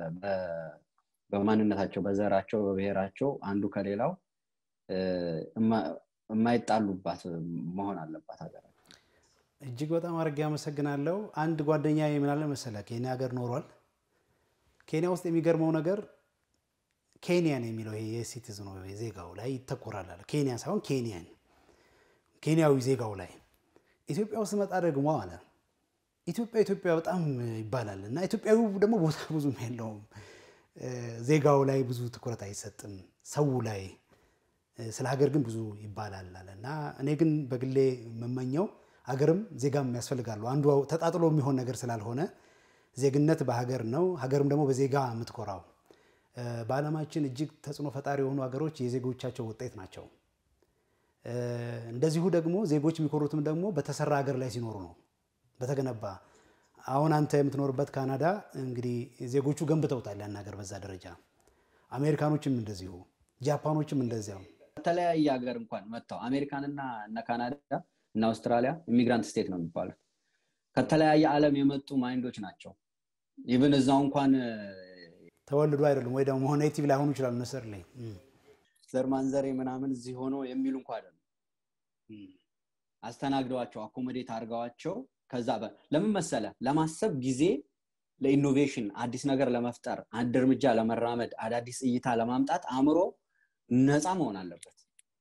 በማንነታቸው በዘራቸው በብሔራቸው አንዱ ከሌላው የማይጣሉባት መሆን አለባት ሀገር እጅግ በጣም አድርጌ አመሰግናለሁ አንድ ጓደኛ የምናለ መሰለ ኬንያ ሀገር ኖሯል ኬንያ ውስጥ የሚገርመው ነገር ኬንያን የሚለው ይሄ የሲቲዝኑ ዜጋው ላይ ይተኮራል አለ ኬንያ ሳይሆን ኬንያን ኬንያዊ ዜጋው ላይ ኢትዮጵያ ውስጥ መጣ ደግሞ አለ ኢትዮጵያ ኢትዮጵያ በጣም ይባላል እና ኢትዮጵያዊ ደግሞ ቦታ ብዙም የለውም ዜጋው ላይ ብዙ ትኩረት አይሰጥም ሰው ላይ ስለ ሀገር ግን ብዙ ይባላል አለ እና እኔ ግን በግሌ የምመኘው ሀገርም ዜጋም ያስፈልጋሉ አንዱ ተጣጥሎ የሚሆን ነገር ስላልሆነ ዜግነት በሀገር ነው ሀገርም ደግሞ በዜጋ የምትኮራው በዓለማችን እጅግ ተጽዕኖ ፈጣሪ የሆኑ ሀገሮች የዜጎቻቸው ውጤት ናቸው እንደዚሁ ደግሞ ዜጎች የሚኮሩትም ደግሞ በተሰራ ሀገር ላይ ሲኖሩ ነው በተገነባ አሁን አንተ የምትኖርበት ካናዳ እንግዲህ ዜጎቹ ገንብተውታል ያን ሀገር በዛ ደረጃ አሜሪካኖችም እንደዚሁ ጃፓኖችም እንደዚያው ከተለያየ ሀገር እንኳን መጥተው አሜሪካንና እነ ካናዳ እና አውስትራሊያ ኢሚግራንት ስቴት ነው የሚባሉት ከተለያየ ዓለም የመጡ ማይንዶች ናቸው ኢቨን እዛው እንኳን ተወልዶ አይደሉም ወይ ደግሞ ኔቲቭ ላይሆኑ ይችላሉ ነሰር ላይ ዘር ማንዘሬ ምናምን እዚህ ሆኖ የሚሉ እንኳ አይደሉም አስተናግደዋቸው አኮሞዴት አድርገዋቸው ከዛ ለምን መሰለ ለማሰብ ጊዜ ለኢኖቬሽን አዲስ ነገር ለመፍጠር አንድ እርምጃ ለመራመድ አዳዲስ እይታ ለማምጣት አእምሮ ነፃ መሆን አለበት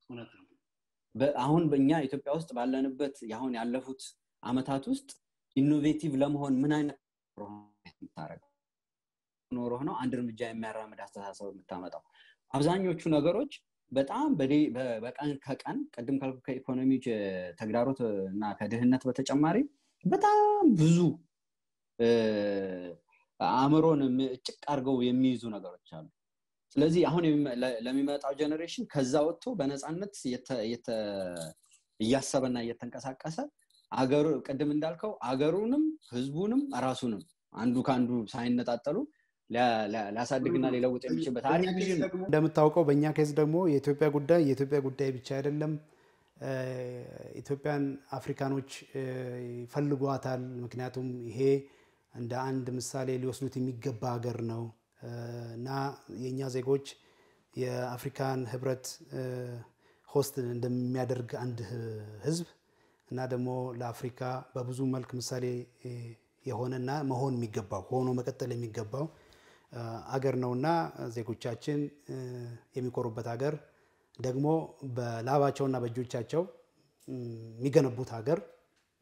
አሁን በእኛ ኢትዮጵያ ውስጥ ባለንበት አሁን ያለፉት አመታት ውስጥ ኢኖቬቲቭ ለመሆን ምን አይነት የምታደረገው ኖሮህ ነው አንድ እርምጃ የሚያራምድ አስተሳሰብ የምታመጣው አብዛኞቹ ነገሮች በጣም በቀን ከቀን ቅድም ካልኩ ከኢኮኖሚ ተግዳሮት እና ከድህነት በተጨማሪ በጣም ብዙ አእምሮን ጭቅ አድርገው የሚይዙ ነገሮች አሉ ስለዚህ አሁን ለሚመጣው ጀኔሬሽን ከዛ ወጥቶ በነፃነት እያሰበና እየተንቀሳቀሰ አገሩ ቅድም እንዳልከው አገሩንም ህዝቡንም ራሱንም አንዱ ከአንዱ ሳይነጣጠሉ ሊያሳድግና ሊለውጥ የሚችልበት አሪፍ ቪዥን እንደምታውቀው በእኛ ኬዝ ደግሞ የኢትዮጵያ ጉዳይ የኢትዮጵያ ጉዳይ ብቻ አይደለም ኢትዮጵያን አፍሪካኖች ይፈልጓታል ምክንያቱም ይሄ እንደ አንድ ምሳሌ ሊወስዱት የሚገባ ሀገር ነው እና የእኛ ዜጎች የአፍሪካን ህብረት ሆስት እንደሚያደርግ አንድ ህዝብ እና ደግሞ ለአፍሪካ በብዙ መልክ ምሳሌ የሆነና መሆን የሚገባው ሆኖ መቀጠል የሚገባው አገር ነውና ዜጎቻችን የሚኮሩበት ሀገር ደግሞ በላባቸውና በእጆቻቸው የሚገነቡት ሀገር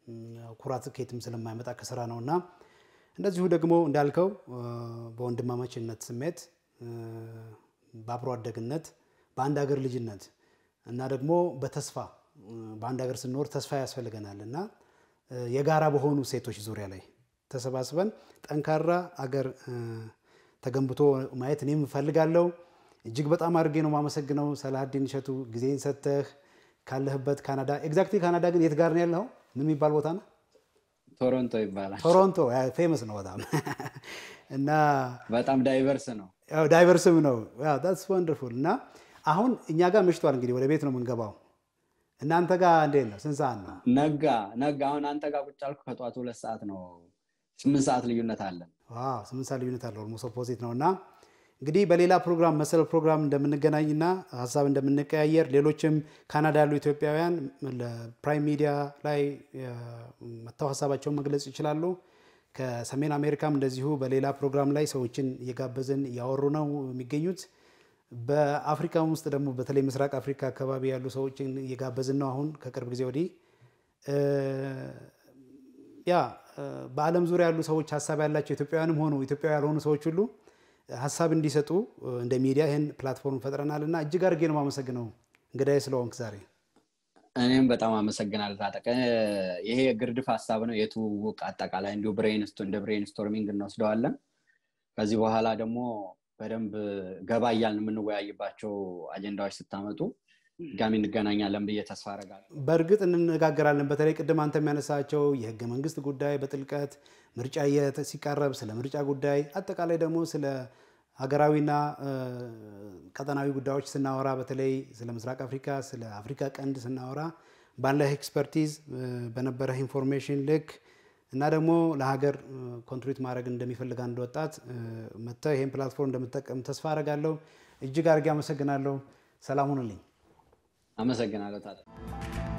ኩራት ከየትም ስለማይመጣ ከስራ ነው እና እንደዚሁ ደግሞ እንዳልከው በወንድማማችነት ስሜት በአብሮ አደግነት በአንድ ሀገር ልጅነት እና ደግሞ በተስፋ በአንድ ሀገር ስንኖር ተስፋ ያስፈልገናል እና የጋራ በሆኑ ሴቶች ዙሪያ ላይ ተሰባስበን ጠንካራ አገር ተገንብቶ ማየት እኔም እፈልጋለሁ። እጅግ በጣም አድርጌ ነው የማመሰግነው ሰላሀዲን እሸቱ ጊዜን ሰጥተህ ካለህበት ካናዳ። ኤግዛክትሊ ካናዳ ግን የት ጋር ነው ያለኸው? ምን የሚባል ቦታ ነው? ቶሮንቶ ይባላል። ቶሮንቶ ፌመስ ነው በጣም እና በጣም ዳይቨርስ ነው። ዳይቨርስም ነው። ዳትስ ወንደርፉል። እና አሁን እኛ ጋር መሽቷል። እንግዲህ ወደ ቤት ነው የምንገባው። እናንተ ጋር እንዴት ነው? ስንት ሰዓት ነው? ነጋ ነጋ። አሁን አንተ ጋር ቁጭ አልኩ ከጠዋቱ ሁለት ሰዓት ነው። ስምንት ሰዓት ልዩነት አለን። ስምንት ሰዓት ልዩነት አለ። ኦልሞስት ኦፖዚት ነው እና እንግዲህ በሌላ ፕሮግራም መሰል ፕሮግራም እንደምንገናኝና ሀሳብ እንደምንቀያየር ሌሎችም ካናዳ ያሉ ኢትዮጵያውያን ለፕራይም ሚዲያ ላይ መጥተው ሀሳባቸውን መግለጽ ይችላሉ። ከሰሜን አሜሪካም እንደዚሁ በሌላ ፕሮግራም ላይ ሰዎችን እየጋበዝን እያወሩ ነው የሚገኙት። በአፍሪካ ውስጥ ደግሞ በተለይ ምስራቅ አፍሪካ አካባቢ ያሉ ሰዎችን እየጋበዝን ነው አሁን ከቅርብ ጊዜ ወዲህ ያ በዓለም ዙሪያ ያሉ ሰዎች ሀሳብ ያላቸው ኢትዮጵያውያንም ሆኑ ኢትዮጵያዊ ያልሆኑ ሰዎች ሁሉ ሀሳብ እንዲሰጡ እንደ ሚዲያ ይህን ፕላትፎርም ፈጥረናል እና እጅግ አድርጌ ነው የማመሰግነው እንግዳዬ ስለሆንክ ዛሬ። እኔም በጣም አመሰግናለሁ ታጠቀ። ይሄ የግርድፍ ሀሳብ ነው የትውውቅ አጠቃላይ እንዲሁ እንደ ብሬንስቶርሚንግ እንወስደዋለን። ከዚህ በኋላ ደግሞ በደንብ ገባ እያልን የምንወያይባቸው አጀንዳዎች ስታመጡ ድጋሚ እንገናኛለን ብዬ ተስፋ አደርጋለሁ። በእርግጥ እንነጋገራለን። በተለይ ቅድም አንተ የሚያነሳቸው የህገ መንግስት ጉዳይ በጥልቀት ምርጫ ሲቃረብ ስለ ምርጫ ጉዳይ አጠቃላይ ደግሞ ስለ ሀገራዊና ቀጠናዊ ጉዳዮች ስናወራ በተለይ ስለ ምስራቅ አፍሪካ፣ ስለ አፍሪካ ቀንድ ስናወራ ባለህ ኤክስፐርቲዝ በነበረህ ኢንፎርሜሽን ልክ እና ደግሞ ለሀገር ኮንትሪት ማድረግ እንደሚፈልግ አንድ ወጣት መጥተህ ይህን ፕላትፎርም እንደምጠቀም ተስፋ አደርጋለሁ። እጅግ አድርጌ አመሰግናለሁ። ሰላም ሁኑልኝ። አመሰግናለሁ ታዲያ